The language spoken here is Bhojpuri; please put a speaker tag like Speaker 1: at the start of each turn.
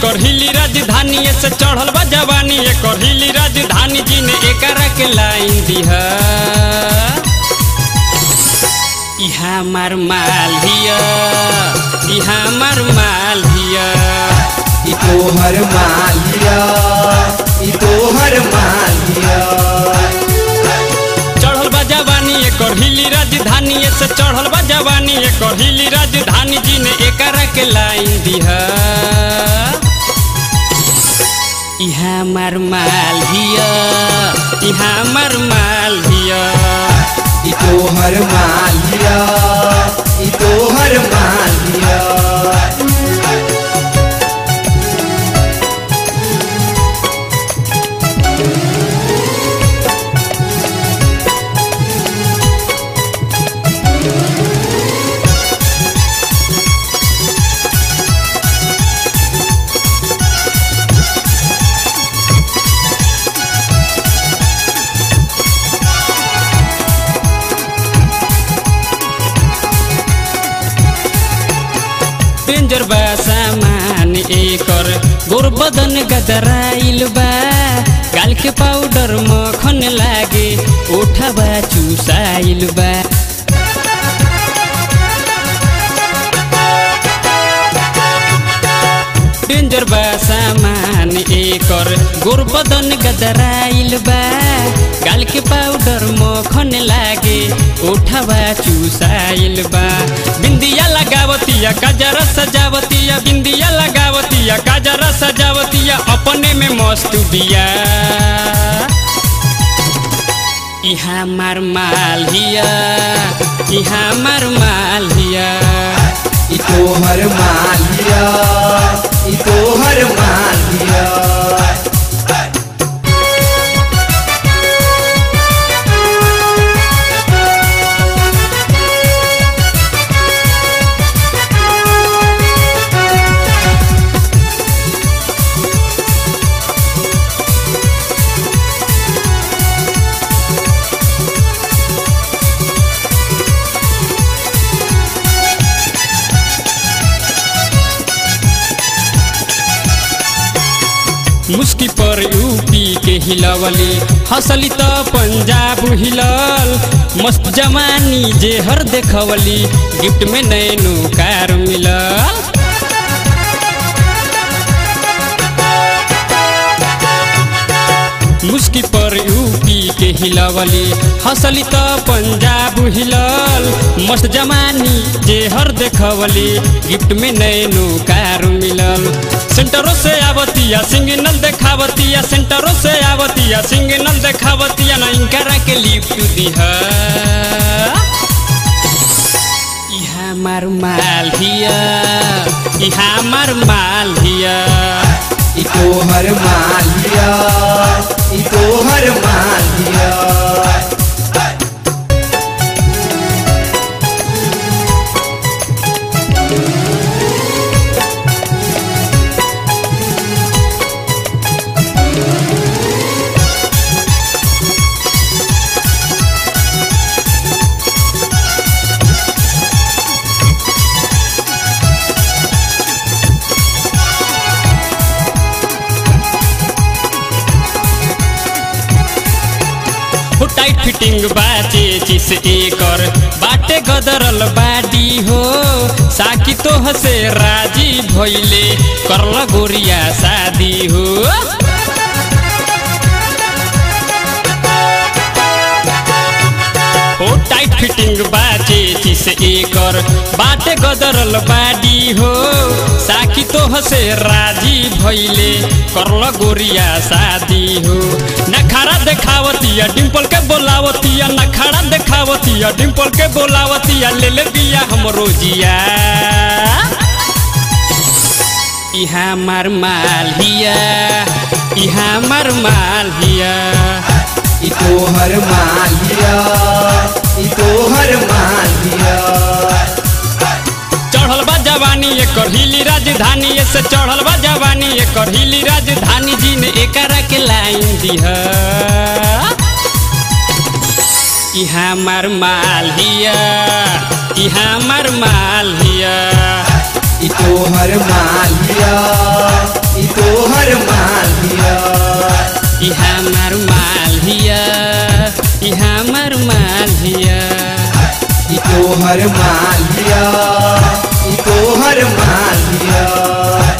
Speaker 1: एकर हिली राजधानी से चढ़ल बा जवानी एकर हिली राजधानी जी ने एकरा के लाइन दिहा इहा मार माल हिया इहा मार माल हिया
Speaker 2: ई तोहर मालिया ई तोहर मालिया
Speaker 1: चढ़ल बा जवानी एकर हिली राजधानी से चढ़ल बा जवानी एकर हिली राजधानी जी ने एकरा के लाइन दिहा इहा मार माल हिया इहा मार माल हिया
Speaker 2: ई तोहर मालिया ई तोहर मालिया
Speaker 1: डेंजर बा सामान एकर गोर बदन गदराइल बा गाल के पाउडर मखन लागे ओठबा चुसाइल बा डेंजर बा सामान एकर गोर बदन गदराइल बा गाल के पाउडर मखन लागे ओठबा चुसाइल बा बिंदिया लगावतिया काजरा सजावतिया बिंदिया लगावतिया काजरा सजावतिया अपने में मस्त बिया इहा मार माल हिया इहा मार माल हिया
Speaker 2: ई तोहर मालिया ई तोहर मालिया
Speaker 1: मुस्की पर यूपी के हिलवली हंसली त पंजाब हिलल मस्त जवानी जे हर देखवली गिफ्ट में नैनो कार मिलल मुस्की पर यूपी के हिलवली हंसली त पंजाब हिलल मस्त जमानी जे हर देखवली गिफ्ट में नैनो कार मिलल सेंटरों से आवतिया सिंगनल देखावतिया सेंटरों से आवतिया सिंगनल देखावतिया ना इनकरा के लिफ्ट दिहा इहा मार माल हिया इहा मार माल हिया
Speaker 2: ई तोहर मालिया ई तोहर मालिया
Speaker 1: हो टाइट फिटिंग बाचे चिस एकर बाटे गदरल बाडी हो साकी तो हसे राजी भइले करल गोरिया शादी हो हो टाइट फिटिंग बाचे चिस एकर बाटे गदरल बाडी हो साकी तो हसे राजी भइले करल गोरिया शादी हो नखारा देखावतिया डिम्पल के बोलावतिया नखारा देखावतिया डिम्पल के बोलावतिया ले ले बिया हमरो जिया इहा मार माल हिया इहा मार माल हिया
Speaker 2: ई तोहर मालिया ई तोहर मालिया
Speaker 1: चढ़ल बा जवानी एकर हिली राजधानी से चढ़ल बा जवानी एकर हिली राजधानी जी ने एकरा के लाइन दिहा इहा मार माल हिया इहा मार माल हिया
Speaker 2: ई तोहर मालिया ई
Speaker 1: तोहर माझिया
Speaker 2: ई तोहर मालिया ई तोहर मालिया